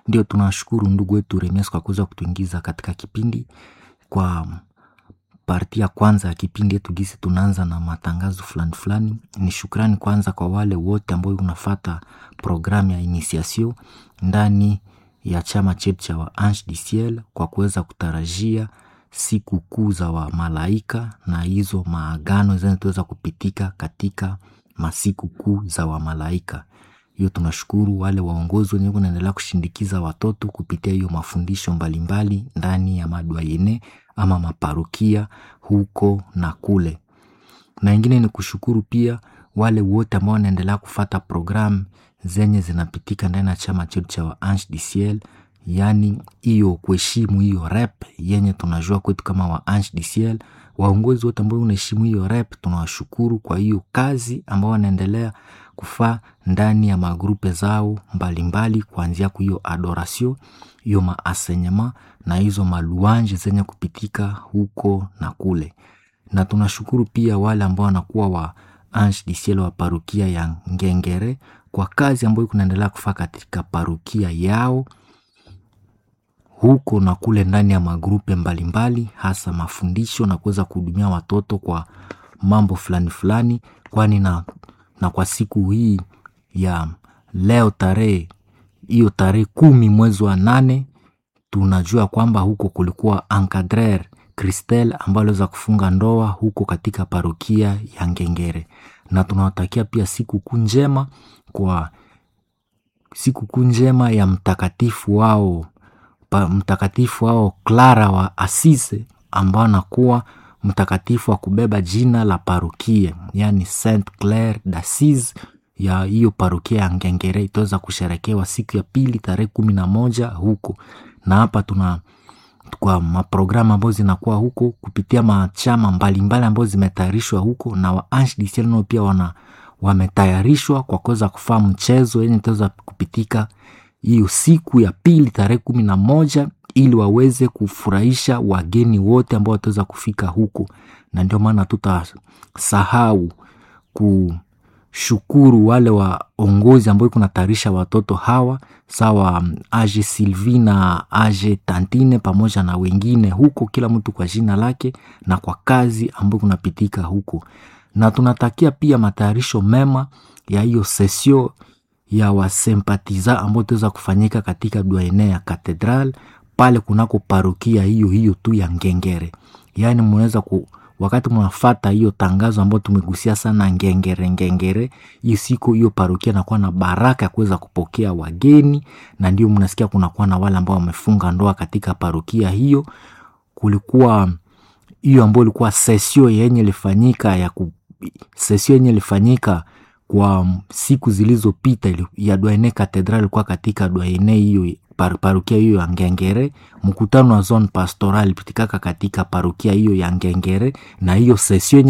Ndio tunashukuru ndugu wetu Remes kwa kuweza kutuingiza katika kipindi kwa parti ya kwanza ya kipindi yetu gisi tunaanza na matangazo fulani fulani. Ni shukrani kwanza kwa wale wote ambao unafata programu ya initiation ndani ya chama chetu cha wa Ange du Ciel kwa kuweza kutarajia siku kuu za wa malaika na hizo maagano zinazoweza kupitika katika masiku kuu za wa malaika. Hiyo tunashukuru wale waongozi wenyewe kunaendelea kushindikiza watoto kupitia hiyo mafundisho mbalimbali ndani ya madwayene ama maparokia huko na kule. Na ingine ni kushukuru pia wale wote ambao wanaendelea kufata programu zenye zinapitika ndani ya chama chetu cha wa Ange du Ciel, yaani hiyo kuheshimu hiyo rep yenye tunajua kwetu kama wa Ange du Ciel. Waongozi wote ambao unaheshimu hiyo rep, tunawashukuru kwa hiyo kazi ambao wanaendelea kufaa ndani ya magrupe zao mbalimbali, kuanzia kwa hiyo adoration, hiyo maasenyema na hizo maluanje zenye kupitika huko na kule. Na tunashukuru pia wale ambao wanakuwa wa Ange du Ciel wa parukia ya Ngengere kwa kazi ambayo kunaendelea kufaa katika parukia yao huko na kule ndani ya magrupe mbalimbali, hasa mafundisho na kuweza kuhudumia watoto kwa mambo fulani fulani, kwani na, na kwa siku hii ya leo tarehe hiyo tarehe kumi mwezi wa nane tunajua kwamba huko kulikuwa encadrer Christelle ambayo aliweza kufunga ndoa huko katika parokia ya Ngengere, na tunawatakia pia siku kuu njema kwa siku kuu njema ya mtakatifu wao pa, mtakatifu wao Clara wa Assise ambao anakuwa mtakatifu wa kubeba jina la parokia, yani Saint Claire d'Assise ya hiyo parokia ya Ngengere itaweza kusherekewa siku ya pili tarehe kumi na moja huko na hapa tuna kwa maprogramu ambayo zinakuwa huko kupitia machama mbalimbali ambayo zimetayarishwa huko na wa Ange du Ciel nao pia wana wametayarishwa kwa kuweza kufaa mchezo yenye itaweza kupitika hiyo siku ya pili tarehe kumi na moja ili waweze kufurahisha wageni wote ambao wataweza kufika huko, na ndio maana tutasahau kushukuru wale waongozi ambao kunatayarisha watoto hawa sawa Age Sylvie na Age Tantine pamoja na wengine huko, kila mtu kwa jina lake na kwa kazi ambayo kunapitika huko, na tunatakia pia matayarisho mema ya hiyo sesio ya wasempatiza ambao itaweza kufanyika katika duaene ya katedral pale kunako parokia hiyo hiyo tu ya Ngengere. Yaani mnaweza ku wakati mnafata hiyo tangazo ambayo tumegusia sana Ngengere Ngengere, hiyo siku hiyo parokia inakuwa na baraka ya kuweza kupokea wageni, na ndio mnasikia kunakuwa na wale ambao wamefunga ndoa katika parokia hiyo. Kulikuwa hiyo ambayo ilikuwa sesio yenye ilifanyika ya ku, sesio yenye ilifanyika kwa siku zilizopita ya Dwaene Katedral ilikuwa katika Dwaene hiyo par, parukia hiyo ya Ngengere. Mkutano wa zone pastoral pitikaka katika parukia hiyo ya Ngengere, na hiyo sesio